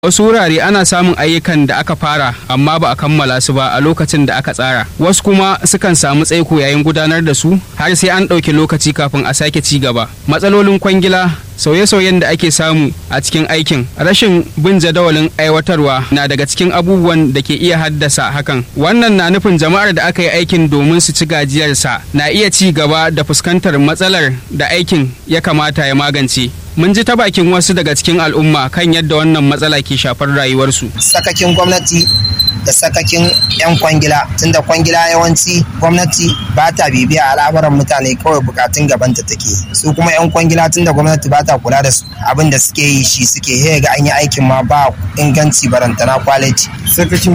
wasu wurare ana samun ayyukan da aka fara amma ba a kammala su ba a lokacin da aka tsara wasu kuma sukan samu tsaiko yayin gudanar da su har sai an ɗauki lokaci kafin a sake ci gaba matsalolin kwangila sauye-sauyen da ake samu a cikin aikin rashin bin jadawalin aiwatarwa na daga cikin abubuwan da ke iya haddasa hakan wannan na nufin jama'ar da aka yi aikin domin su ci gajiyarsa na iya ci gaba da fuskantar matsalar da aikin ya kamata ya magance mun ji ta bakin wasu daga cikin al'umma kan yadda wannan matsala ke shafar rayuwarsu sakakin gwamnati da sakakin 'yan kwangila tunda kwangila yawanci gwamnati ba ta bibiya al'amuran mutane kawai bukatun gabanta take su kuma 'yan kwangila tunda gwamnati ba ta kula da su abin da suke yi shi suke ga an yi aikin ma ba inganci barantana kwaliti sakakin